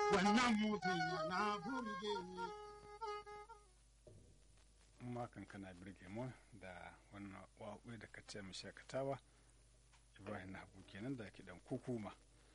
wannan mutum yana burge ni. makan kana birge mu da wannan waƙoƙi da ka ce mu shakatawa ibrahim na hagu kenan da kiɗan kukuma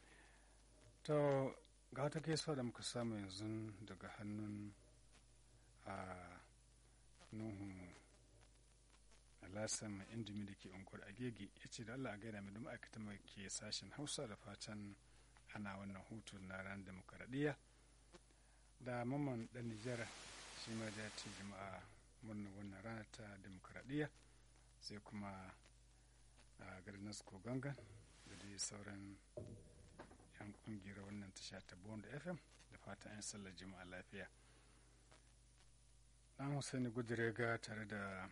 to ga wata gaisuwa da muka samu yanzu daga hannun a nuhu alasan mai indimi da ke unguwar agege ya ce da allah a gaida mai da ma'aikatan mai ke sashen hausa da fatan ana wannan hutu na ran demokaradiyya da mamman dan nijar shi ma da ce jama'a murnar wannan rana ta demokaradiyya sai kuma a garin nasko gangan da dai sauran yan kungiyar wannan tasha ta bond fm da fatan yan sallar jama'a lafiya dan husaini gudurega tare da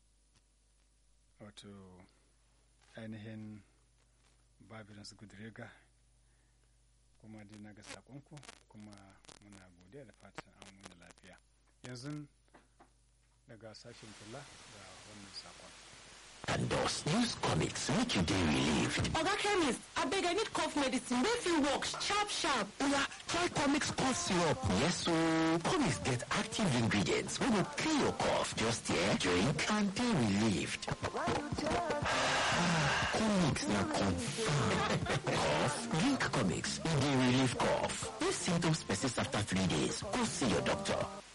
wato ainihin babirans gudurega kuma dai na ga sakonku kuma muna godiya da fatan an wani lafiya yanzu daga sashen kula da wannan sakon and dust. Use comics make you dey relieved. Oga chemist, abeg I need cough medicine wey fit work sharp sharp. Oya, try comics cough syrup. Yes ooo. Comics get active ingredients wey go clear your cough. Just here, drink and dey relieved. comics na confirm. cough? Drink comics. E dey relieve cough. If symptoms persist after three days, go see your doctor.